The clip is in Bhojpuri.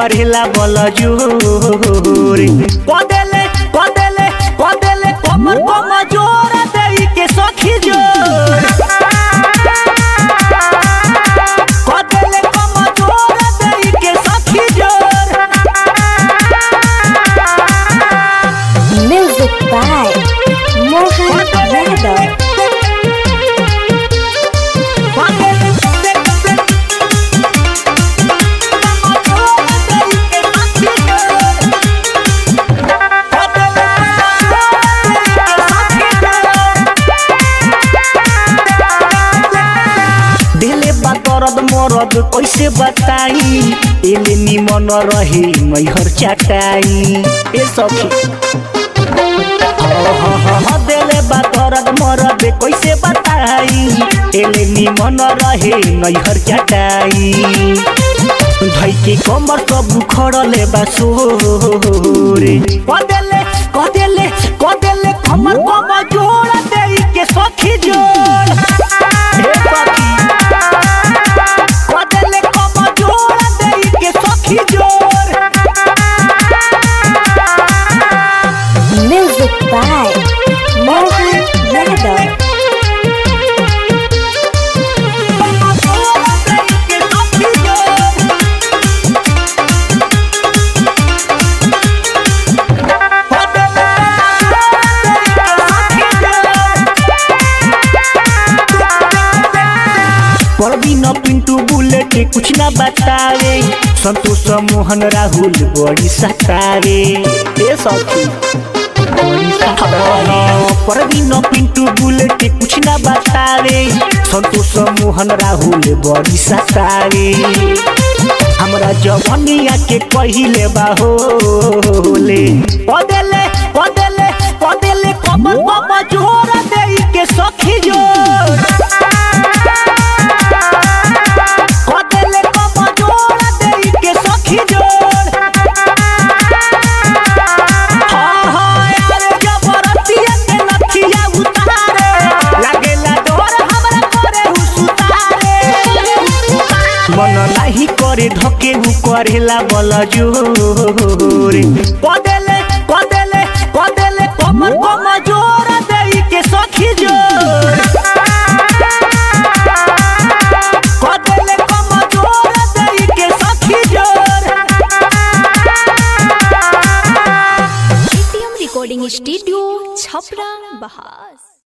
करेला बल जोर कदेले कदेले कदेले कमर कम जोर देई के सखी जोर कदेले कम जोर देई के सखी जोर Music by Mohan Yadav. दिले बा दर्द मरद कैसे बताई एले निमन रहे मैहर चाटाई ए सखी दिले बा दर्द मरद कैसे बताई एले निमन रहे नैहर चाटाई भाई के कमर सब खड़ले बा सोरे कदेले कदेले कदेले कमर कम जोड़ देई के सखी जोड़ हे सखी कदेले कम जोड़ देई के सखी जोड़ Music by Mohan Yadav. Parveen Pintu bullet कुछ ना बतावे संतोष मोहन राहुल बड़ी सतावे ए सखी बड़ी सतावे परवीन पिंटू बुलेट कुछ ना बतावे संतोष मोहन राहुल बड़ी सतावे हमरा जवनिया के पहिले बाहोले पदेले पदेले पदेले कमर कम जोर देई के सखी जोर कदेले कम जोर देई के सखी जोर हाँ हाँ यार जबरतिया के नथिया उतारे लागेला डोर हमरा करे हुसुतारे मन नाही करे धके उ करेला बल जोर कदेले कदेले कदेले कमर कम जोर देई के सखी जोर कदेले कम जोर देई के सखी जोर एटीएम रिकॉर्डिंग स्टूडियो छपरा बहास